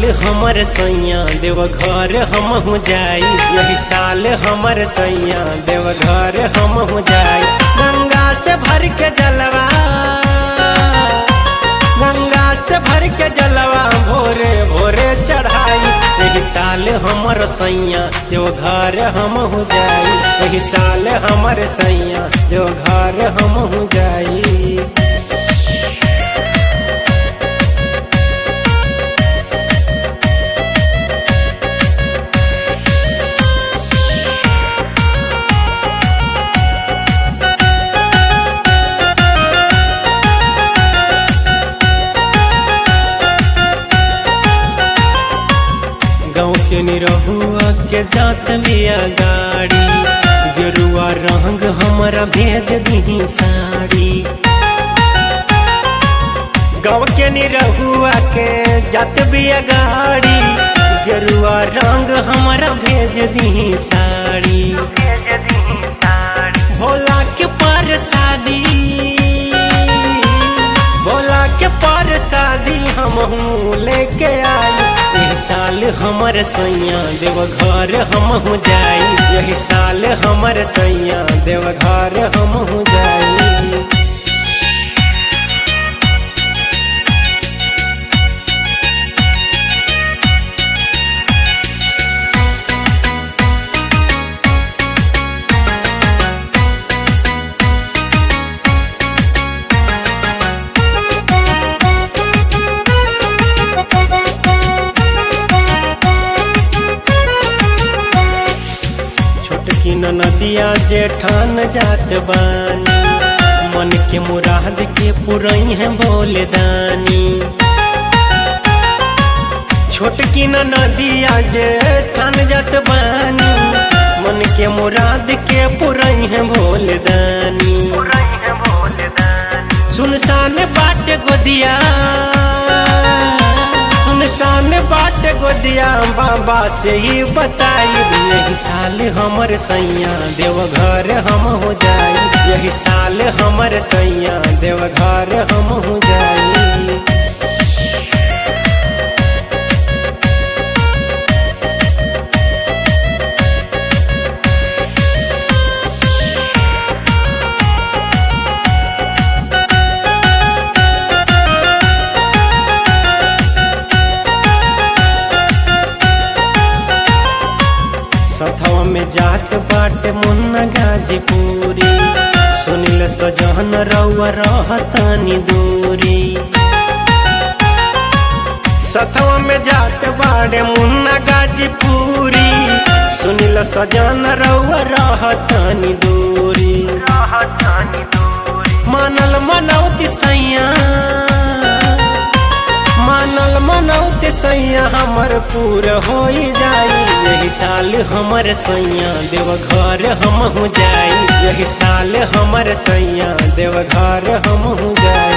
हमर सैया देवघर हम हो जाई यही साल हमर सैया देवघर हम हो जाई गंगा से भर के जलवा गंगा से भर के जलवा भोरे भोरे चढ़ाई यही साल हमर सैया देवघर हम हो जाई यही साल हमर सैया देवघर हम हो जाई गाँव के निरहुआ के जात बिया गाड़ी गेरुआ रंग हमारा भेज दी साड़ी गाँव के निरहुआ के जात बिया गाड़ी गेरुआ रंग हमारा भेज दी साड़ी भोला के पर शादी भोला के पर शादी हम लेके आई यही साल हमर सैया देवघर हम हो जाई यही साल हमर सैया देवघर हम हो जाई छोटकी नदिया जेठान जात बानी मन के मुराद के पुरई है भोले दानी छोटकी नदिया जेठान जात बानी मन के मुराद के पुरई है भोले दानी सुनसान बाट गोदिया सुनसान बाट गोदिया बाबा से ही बताई यही साल हमर सैया देवघर हम हो जाई यही साल हमर सैया देवघर हम हो जाई सथवा में जात बाट मुन्ना गाजीपुरी सुनिल सजहन रउआ रहतानी दूरी सथवा में जात बाड़े मुन्ना गाजीपुरी सुनिल सजन रउआ रहतानी दूरी मानल मनौती सैया मानल मनौती सैया हमर पूर हो जाई यही साल हमर सैया देवघर हम हो जाई यही साल हमर सैया देवघर हम हो जाई